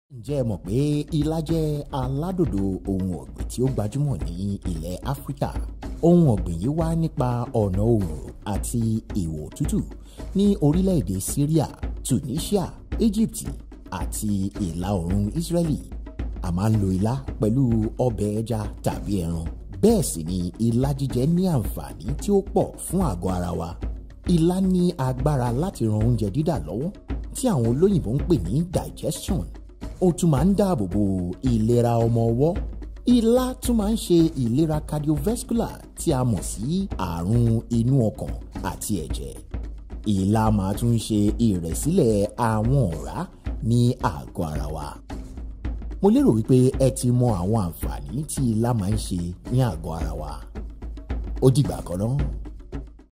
ǹjẹ́ ẹ mọ̀ pé ilá jẹ́ aládòdò ohun ọ̀gbìn tí ó gbajúmọ̀ ní ilẹ̀ áfíríkà ohun ọ̀gbìn yìí wá nípa ọ̀nà oòrùn àti ìwọ̀ òtútù ní orílẹ̀-èdè syria tunisia egypt àti ìlà oòrùn israeli a máa ń lo ilá pẹ̀lú ọbẹ̀ ẹja tàbí ẹran bẹ́ẹ̀ sì ni ilá jíjẹ ní àǹfààní tí ó pọ̀ fún àgọ́ ara wa ilá ní agbára láti ran oúnjẹ dídà lọ́wọ́ tí àwọn olóyìnbó ń pè ní digestion ó tún máa ń dáàbò bo ìlera ọmọ ọwọ́ ilá tún máa ń ṣe ìlera cardiovascular tí a mọ̀ sí àrùn inú ọkàn àti ẹ̀jẹ̀ ilá máa tún ṣe ìrẹ̀sílẹ̀ àwọn ọ̀rá ní àgọ́ ara wa mo lérò wípé ẹ ti mọ àwọn àǹfààní tí ilá máa ń ṣe ní àgọ́ ara wa ó dìgbà kan náà.